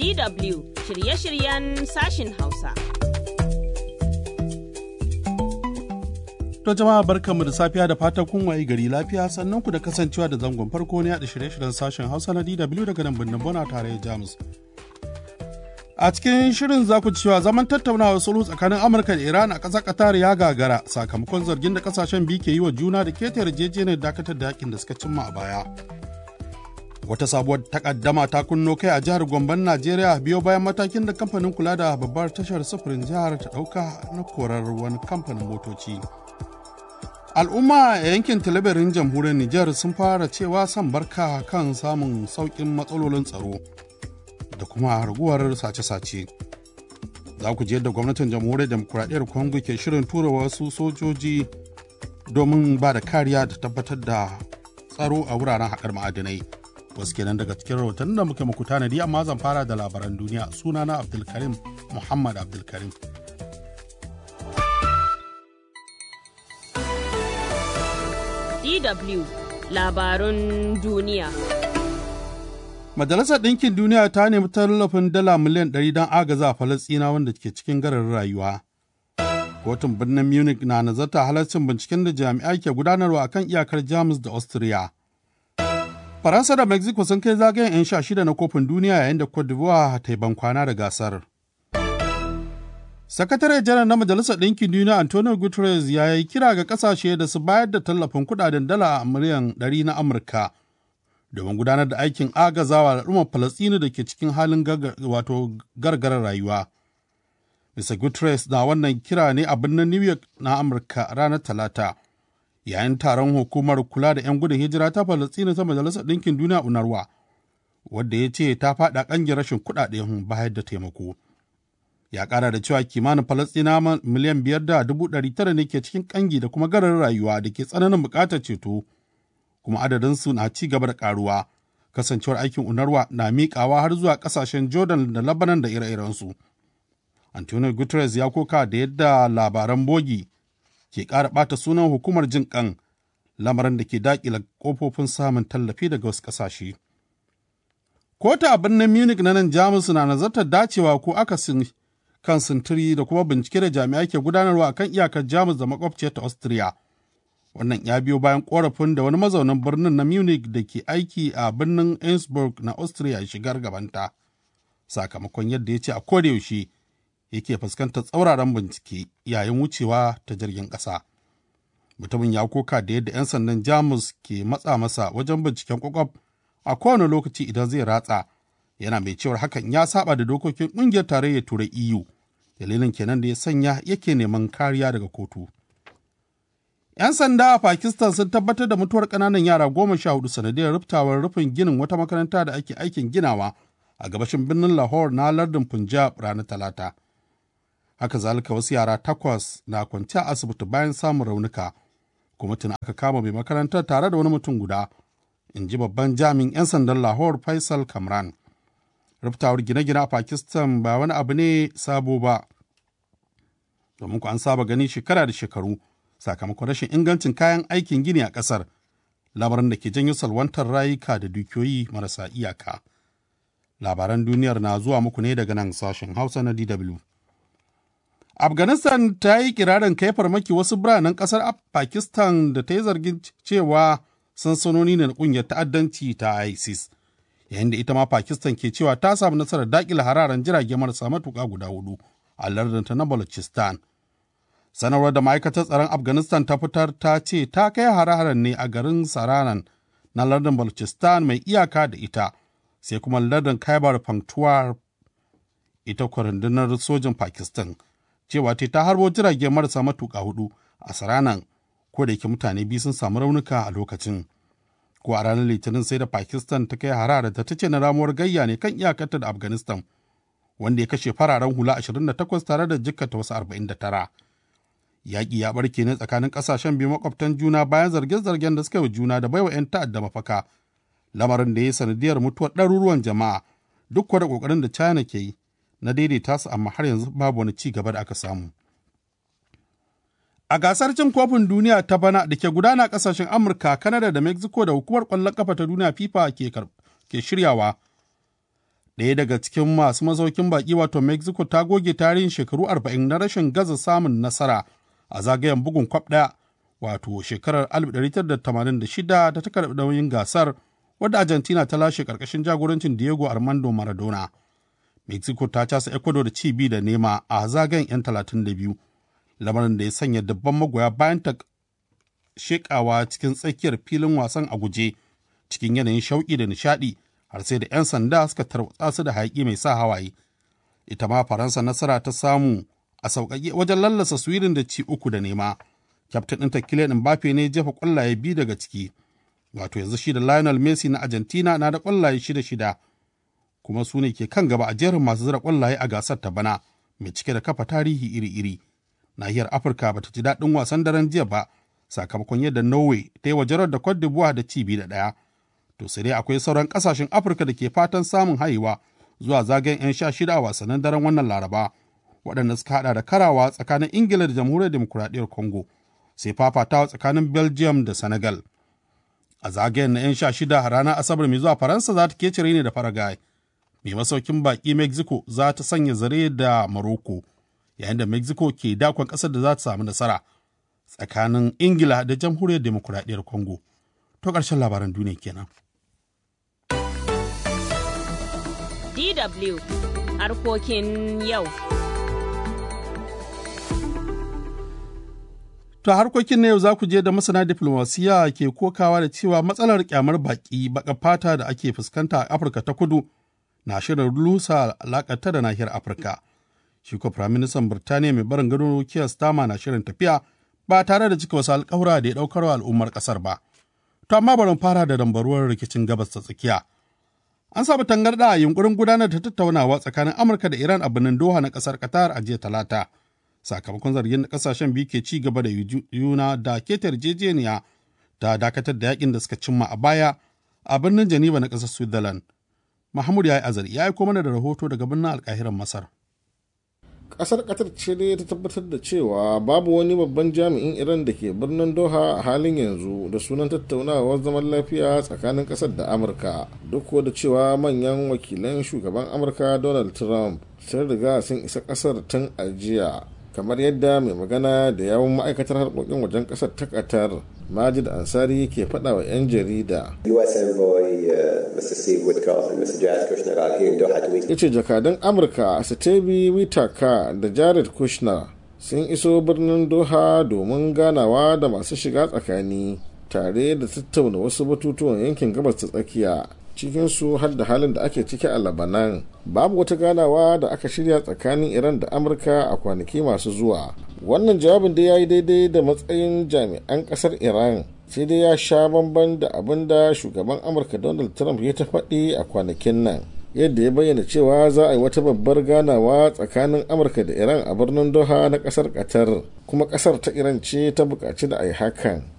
DW shirye-shiryen sashin Hausa. To jama'a barkanmu da safiya da fatan kun waye gari lafiya sannan ku da kasancewa da zangon farko ne a shirye-shiryen sashen Hausa na DW daga nan birnin Bona tare da Jamus. A cikin shirin za ku cewa zaman tattaunawar sulhu tsakanin Amurka da Iran a ƙasar Qatar ya gagara sakamakon zargin da kasashen biyu ke yi wa juna da keta yarjejeniyar dakatar da yakin da suka cimma a baya. Wata sabuwar takaddama ta kunno kai a jihar Gomban Najeriya biyo bayan matakin da kamfanin kula da babbar tashar sufurin jihar ta ɗauka na korar wani kamfanin motoci. Al'umma a yankin talabirin jamhuriyar Nijar sun fara cewa son barka kan samun sauƙin matsalolin tsaro da kuma raguwar sace-sace. Za ku je da gwamnatin jamhuriyar demokuraɗiyyar Congo ke shirin tura wasu sojoji domin ba da kariya da tabbatar da tsaro a wuraren haƙar ma'adinai. Wasu kenan daga cikin rahoton da muke muku tanadi amma zan fara da labaran duniya sunana Abdulkarim Muhammad Abdulkarim. DW labarun duniya. Majalisar Ɗinkin Duniya ta nemi tallafin dala miliyan 100 don agaza Falasɗina wanda ke cikin garin rayuwa. Kotun birnin Munich na nazarta halarcin binciken da jami'ai ke gudanarwa akan iyakar Jamus da Austria. Faransa da Mexico sun kai zagayen 'yan sha shida na kofin duniya yayin da Cote d'Ivoire ta yi bankwana da gasar. Sakatare janar na Majalisar Ɗinkin Duniya Antonio Guterres ya yi kira ga ƙasashe da su bayar da tallafin kuɗaɗen dala miliyan 100 na Amurka domin gudanar da aikin agazawa al'ummar Falasɗinu da ke cikin halin wato gargarar rayuwa. Mr. Guterres na wannan kira ne a birnin New York na Amurka ranar Talata, yayin taron hukumar kula da 'yan gudun hijira ta Falasɗinu ta Majalisar Ɗinkin Duniya UNRWA, wadda ya ce ta faɗa ƙangin rashin kuɗaɗen bayar da taimako. Ya ƙara da cewa kimanin Falasɗina miliyan biyar da dubu ɗari tara ne ke cikin ƙangi da kuma garar rayuwa da ke tsananin buƙatar ceto, kuma adadinsu na ci gaba da ƙaruwa. Kasancewar aikin UNRWA na miƙawa har zuwa ƙasashen Jordan da Lebanon da ire-irensu. Antonio Guterres ya koka da yadda labaran bogi ke ƙara ɓata sunan hukumar jin ƙan lamarin da ke daƙila ƙofofin samun tallafi daga wasu ƙasashe. Kota a birnin Munich na nan Jamus na nazartar dacewa ko akasin kan sintiri da kuma bincike da jami'ai ke gudanarwa a kan iyakar Jamus da makwabciyar ta Austria. Wannan ya biyo bayan ƙorafin da wani mazaunin birnin na Munich da ke aiki a birnin Innsbruck na Austria shigar gabanta. Sakamakon yadda ya ce a kodayaushe yake fuskantar tsauraran bincike yayin wucewa ta jirgin ƙasa. Mutumin ya koka da yadda 'yan sandan Jamus ke matsa masa wajen binciken kwakwaf a kowane lokaci idan zai ratsa, yana mai cewar hakan ya saba da dokokin ƙungiyar tarayyar Turai EU, dalilin kenan da ya sanya yake neman kariya daga kotu. 'Yan sanda a Pakistan sun tabbatar da mutuwar ƙananan yara goma sha hudu sanadiyar ruftawar rufin ginin wata makaranta da ake aikin ginawa a gabashin birnin Lahore na lardin Punjab ranar Talata. haka zalika wasu yara takwas na kwance a asibiti bayan samun raunuka kuma tuna aka kama mai makarantar tare da wani mutum guda in ji babban jami'in 'yan sandan lahore faisal kamran ruftawar gine-gine a pakistan ba wani abu ne sabo ba domin ku an saba gani shekara da shekaru sakamakon rashin ingancin kayan aikin gini a ƙasar lamarin da ke janyo salwantar rayuka da dukiyoyi marasa iyaka labaran duniyar na zuwa muku ne daga nan sashen hausa na dw Afghanistan ta yi kirarin kai farmaki wasu biranen kasar Pakistan da ta yi zargin cewa sansanoni ne na kungiyar ta'addanci ta ISIS. Yayin da ita ma Pakistan ke cewa ta samu nasarar dakila hararen jirage marasa matuƙa guda hudu a lardinta na Balochistan. Sanarwar da ma'aikatar tsaron Afghanistan ta fitar ta ce ta kai hare-haren ne a garin Saranan na lardin Balochistan mai iyaka da ita, sai kuma lardin Khyber Pakhtunkhwa ita kwarandunar sojin Pakistan. cewa ta ta harbo jirage marasa matuƙa hudu a saranan ko da yake mutane biyu sun samu raunuka a lokacin ko a ranar litinin sai da pakistan ta kai harara da ta ce na ramuwar gayya ne kan iyakarta da afghanistan wanda ya kashe fararen hula 28 tare da jikkata wasu 49 yaƙi ya barke ne tsakanin ƙasashen biyu makwabtan juna bayan zarge-zargen da suka yi juna da baiwa 'yan ta'adda mafaka lamarin da ya sanadiyar mutuwar ɗaruruwan jama'a duk da ƙoƙarin da china ke yi na daidaita su amma har yanzu babu wani ci gaba da aka samu. A gasar cin kofin duniya ta bana da ke gudana kasashen Amurka, Kanada da Mexico da hukumar ƙwallon ƙafa ta duniya FIFA ke, ke shiryawa. ɗaya daga cikin masu masaukin baƙi wato mexico ta goge tarihin shekaru 40 na rashin gaza samun nasara a zagayen bugun kwab ɗaya wato shekarar 1986 da ta karɓi nauyin gasar wadda argentina ta lashe ƙarƙashin jagorancin diego armando maradona mexico ta casa ecuador da ci bi da nema a zagayen 'yan 32 lamarin da ya sanya dabban magoya bayan ta shekawa cikin tsakiyar filin wasan a guje cikin yanayin shauƙi da nishaɗi har sai da 'yan sanda suka tarwatsa su da hayaƙi mai sa hawaye ita ma faransa nasara ta samu a sauƙaƙe wajen lallasa sweden da ci uku da nema kyaftin ɗinta Kylian Mbappe ne jefa ƙwallaye biyu daga ciki wato yanzu shi da Lionel Messi na Argentina na da ƙwallaye shida shida kuma su ne ke kan gaba a jerin masu zira ƙwallaye a gasar ta bana mai cike da kafa tarihi iri-iri nahiyar Afirka bata ji daɗin wasan daren jiya ba sakamakon yadda Norway ta yi wa jarar da Cote d'Ivoire da ci biyu da ɗaya to sai dai akwai sauran ƙasashen Afirka da ke fatan samun haihuwa zuwa zagayen 'yan sha shida a wasannin daren wannan Laraba waɗanda suka haɗa da karawa tsakanin Ingila da Jamhuriyar Demokuraɗiyyar Congo sai fafatawa tsakanin belgium da senegal a zagayen na 'yan sha shida ranar asabar mai zuwa faransa za ta kecire ne da paraguay mai masaukin baki mexico za ta sanya zare da morocco yayin da mexico ke dakon ƙasar da za ta samu nasara tsakanin ingila da jamhuriyar demokuraɗiyyar congo to ƙarshen labaran duniya kenan DW harkokin yau. To harkokin na yau za ku je da masana diflomasiya ke kokawa da cewa matsalar kyamar baki baka fata da ake fuskanta a Afirka ta kudu na shirin lusa alakata da nahiyar Afirka. Shi ko Firaministan Birtaniya mai barin gado Keir Starmer na shirin tafiya ba tare da cika wasu alkawura da ya ɗaukar wa al'ummar ƙasar ba. To amma bari fara da dambaruwar rikicin gabas ta tsakiya. An samu tangarɗa a yunkurin gudanar da tattaunawa tsakanin Amurka da Iran a birnin Doha na ƙasar Qatar a jiya Talata. sakamakon zargin da kasashen biyu ke ci gaba da yuna da keta yarjejeniya ta dakatar da yakin da suka cimma a baya a birnin Geneva na ƙasar Switzerland. Mahmud ya yi azari ya aiko mana da rahoto daga birnin alkahiran Masar. Ƙasar Qatar ce dai ta tabbatar da cewa babu wani babban jami'in Iran da ke birnin Doha a halin yanzu da sunan tattaunawar zaman lafiya tsakanin ƙasar da Amurka duk da cewa manyan wakilan shugaban Amurka Donald Trump sun riga sun isa ƙasar tun a jiya kamar yadda mai magana da yawon ma'aikatar harkokin wajen kasar ta qatar majid ansari ke faɗa wa 'yan jarida ya ce jakadan amurka stevie witaka da jared kushner sun iso birnin doha domin ganawa da masu shiga tsakani tare da tattauna wasu batutuwan yankin gabas ta tsakiya cikinsu har da halin da ake ciki a labanan babu wata ganawa da aka shirya tsakanin iran da amurka a kwanaki masu zuwa wannan jawabin da ya yi daidai da matsayin jami'an kasar iran sai dai ya sha bamban da abin da shugaban amurka donald trump ya ta faɗi a kwanakin nan yadda ya bayyana cewa za a yi wata babbar ganawa tsakanin amurka da iran a birnin doha na kasar qatar kuma kasar ta iran ce ta buƙaci da a yi hakan